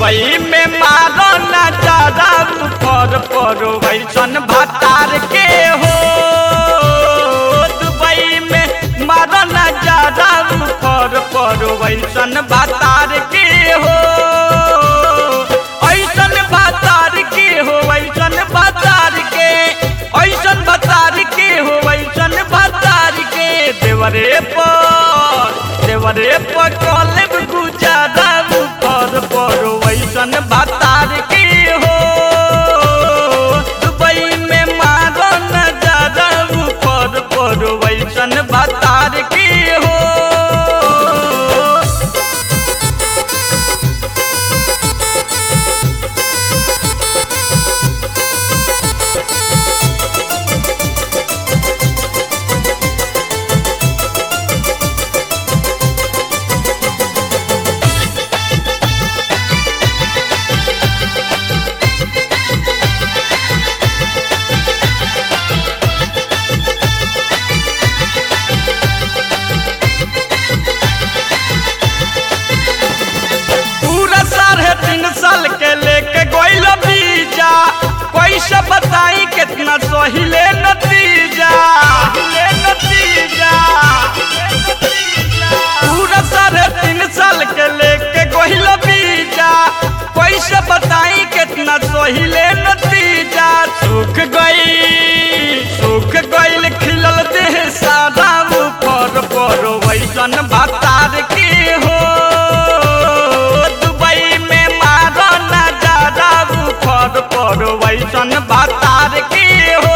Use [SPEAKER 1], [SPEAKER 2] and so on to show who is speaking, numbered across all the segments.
[SPEAKER 1] Dubai में मारो नजारा ऊपर पर वैसन भतार के हो दुबई में मारो नजारा ऊपर पर वैसन भतार के हो ऐसन भतार के हो ऐसन भतार के ऐसन भतार के हो ऐसन भतार के देवरे पर देवरे पर कॉलेब गुजारा ऊपर पर वैसन भतार के हो दुबई में मारो नजारा ऊपर पर वैसन भतार के हो पूरा साढ़े तीन साल के लेके गोइल बीजा कैसे बताई कितना सहिले नतीजा ले नतीजा पूरा साढ़े तीन साल के लेके गोइल बीजा कैसे बताई कितना सहिले नतीजा सुख गई सुख गईल खिलल देह सादा ऊपर पर वैसन भतार के हो दुबई में मारो नजारा ऊपर पर वैसन भतार के हो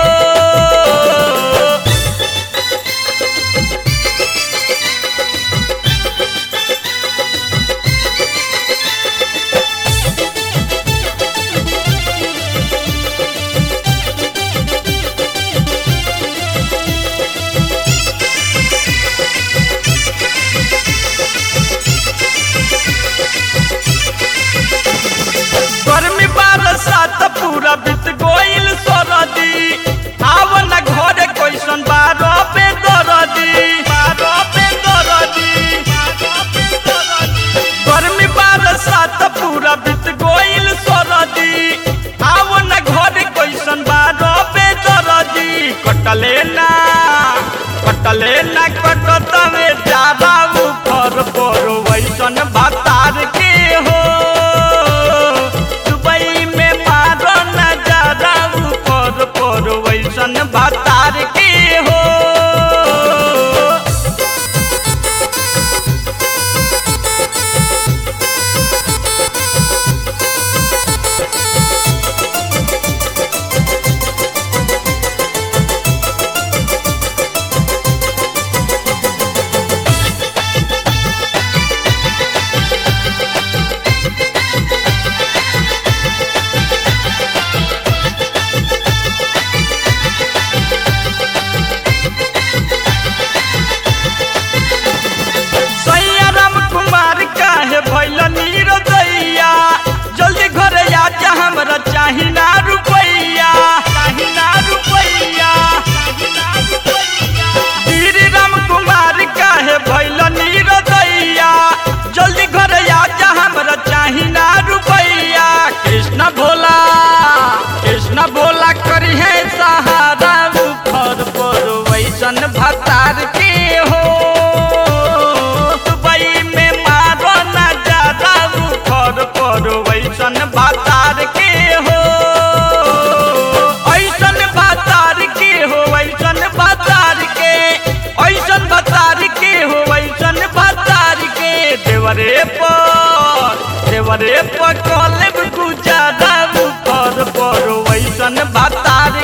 [SPEAKER 1] गर्मी बरसात पूरा बीत गोइल सरदी आव न घरे कैसन बारो पे दरदी बारो पे दरदी गर्मी बरसात पूरा बीत गोइल सरदी आव न घरे कैसन बारो पे दरदी कटले ना कटले ना कटत में जादा ऊपर पर वैसन भतार के हो दुबई में मारो नजारा ऊपर पर वैसन भतार के हो सैया राम कुमार काहे भैल नीर दैया जल्दी घरे आजा हमरा चाही ना रुपैया चाही ना रुपैया श्री राम कुमार काहे भैल नीर दैया जल्दी घरे आजा हमरा चाही ना रुपैया कृष्ण भोला कृष्ण भोला करी है सहारा ऊपर पर वैसन भतार के हो दुबई में मारो नजारा ऊपर पर वैसन भतार के हो ऐसन भतार के हो ऐसन भतार के ऐसन भतार के हो ऐसन भतार के देवरे पर देवरे पर कॉलेब गुजारा ऊपर पर वैसन भतार